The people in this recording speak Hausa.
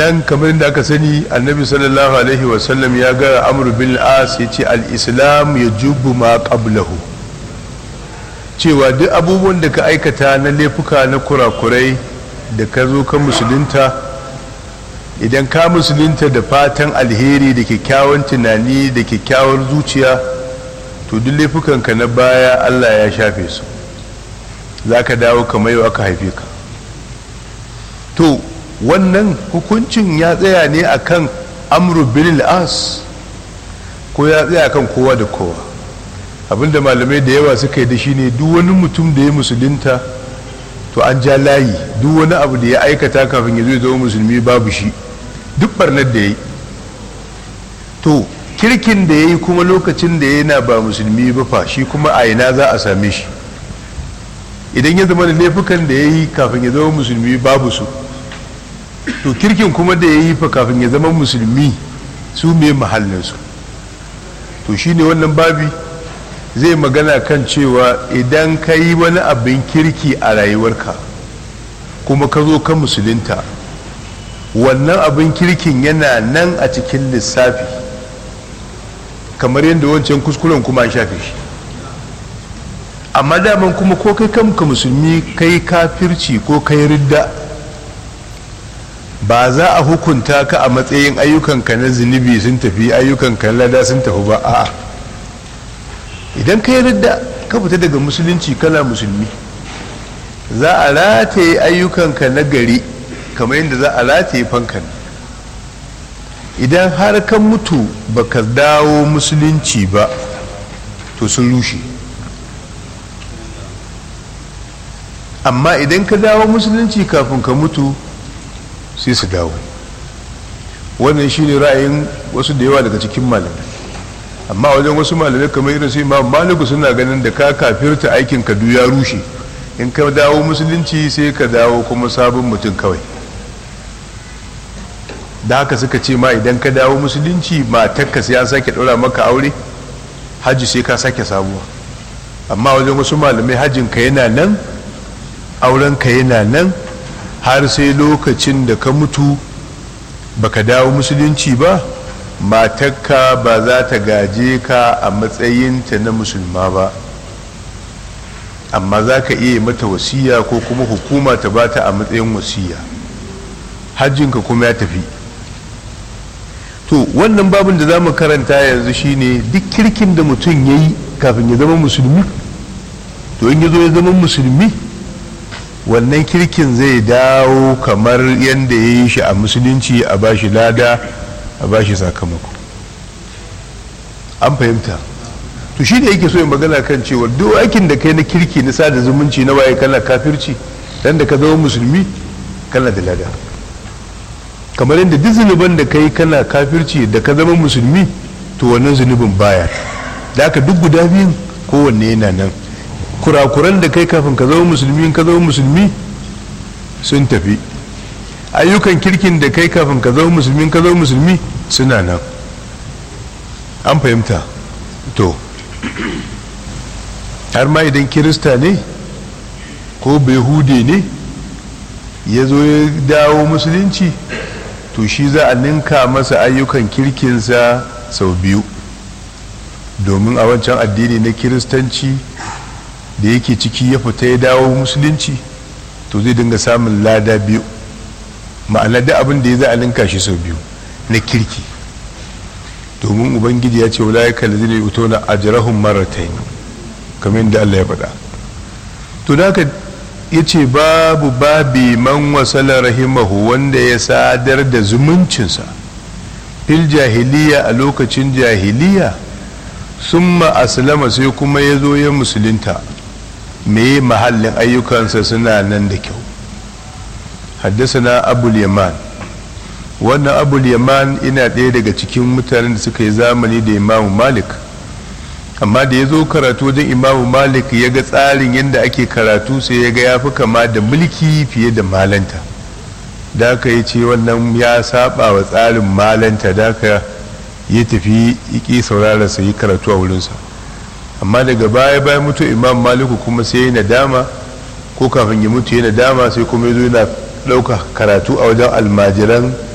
nan kamar da aka sani annabi sallallahu alaihi wasallam ya ga amr bin as ya ce al-islam ya jubu ma qablahu cewa duk abubuwan da ka aikata na laifuka na kurakurai da ka zo ka musulunta idan ka musulunta da fatan alheri da kyakkyawan tunani da kyakkyawar zuciya to duk laifukanka na baya allah ya shafe su za ka dawo kamar yau aka haife ka to wannan hukuncin ya tsaya ne akan amru bin as ko ya tsaya kan kowa da kowa abinda malamai da yawa suka yi da shi ne duk wani mutum da ya musulunta to an ja layi duk wani abu da ya aikata kafin ya zo ya zama musulmi babu shi duk barnar da ya yi to kirkin da ya yi kuma lokacin da yana ba musulmi ba fa shi kuma a ina za a same shi idan ya zama da laifukan da ya yi kafin ya zama musulmi babu su to kirkin kuma da ya yi fa kafin ya zama musulmi su me mahallinsu to shine wannan babi zai magana kan cewa idan ka yi wani abin kirki a rayuwarka kuma ka zo ka musulunta wannan abin kirkin yana nan a cikin lissafi kamar yadda wancan kuskuren kuma an shafe shi amma daman kuma ko kai kanka musulmi kai kafirci ko kai ridda ba za a hukunta ka a matsayin ayyukanka na zunubi sun tafi ayyukanka na lada sun tafi ba a'a idan ka yi ridda ka fita daga musulunci kana musulmi za a rataye ayyukanka na gari kamar yadda za a rataye fankan idan har ka mutu baka dawo musulunci ba to sun rushe amma idan ka dawo musulunci kafin ka mutu sai su dawo wannan shine ra'ayin wasu da yawa daga cikin malamai amma wajen wasu malamai kamar irin su imam maliku suna ganin da ka kafirta aikin ka ya rushe in ka dawo musulunci sai ka dawo kuma sabon mutum kawai da haka suka ce ma idan ka dawo musulunci matarka sai an sake ɗora maka aure hajji sai ka sake sabuwa amma wajen wasu malamai hajjin ka yana nan auren ka yana nan har sai lokacin da ka mutu baka dawo musulunci ba matakka ba za ta gaje ka a matsayinta na musulma ba amma za ka iya mata wasiya ko kuma hukuma ta ba ta a matsayin wasiya hajjinka kuma ya tafi to wannan babin da za mu karanta yanzu shine duk kirkin da mutum ya yi kafin ya zama musulmi to in ya zo ya zama musulmi wannan kirkin zai dawo kamar yadda ya yi shi a musulunci a bashi lada a bashi sakamako an fahimta to shi da yake so yin magana kan cewa duk aikin da kai na kirki na sada zumunci na waye kana kafirci dan da ka zama musulmi kana da lada kamar yadda duk zunuban da kai kana kafirci da ka zama musulmi to wannan zunubin baya da aka duk guda biyun kowanne yana nan kurakuran da kai kafin ka zama musulmi ka zama musulmi sun tafi ayyukan kirkin da kai kafin ka zama musulmi ka zama musulmi suna nan an fahimta to har ma idan kirista ne ko behude ne ya zo ya dawo musulunci to shi za a ninka masa ayyukan kirkinsa sau biyu domin a wancan addini na kiristanci da yake ciki ya fita ya dawo musulunci to zai dinga samun lada biyu ma'ana da abin da ya za a ninka shi sau biyu na kirki domin ubangiji ya ce wula ya kalli zai uto na ajirahun maratai kamar yadda allah ya faɗa to da haka ya ce babu babi man wasala rahimahu wanda ya sadar da zumuncinsa fil jahiliya a lokacin jahiliya summa aslama sai kuma ya zo ya musulunta me mahallin ayyukansa suna nan da kyau haddasa abul yaman wannan abul yaman ina ɗaya daga cikin mutanen da suka yi zamani da imamu malik amma da ya zo karatu wajen imamu malik ya ga tsarin yadda ake karatu sai ya ga ya fi kama da mulki fiye da malanta da aka yi ce wannan ya saba wa tsarin malanta da aka ya tafi iki saurara sai yi karatu a wurinsa amma daga baya bayan mutu imam maliku kuma sai ya nadama ko kafin ya mutu ya nadama sai kuma ya zo yana ɗauka karatu a wajen almajiran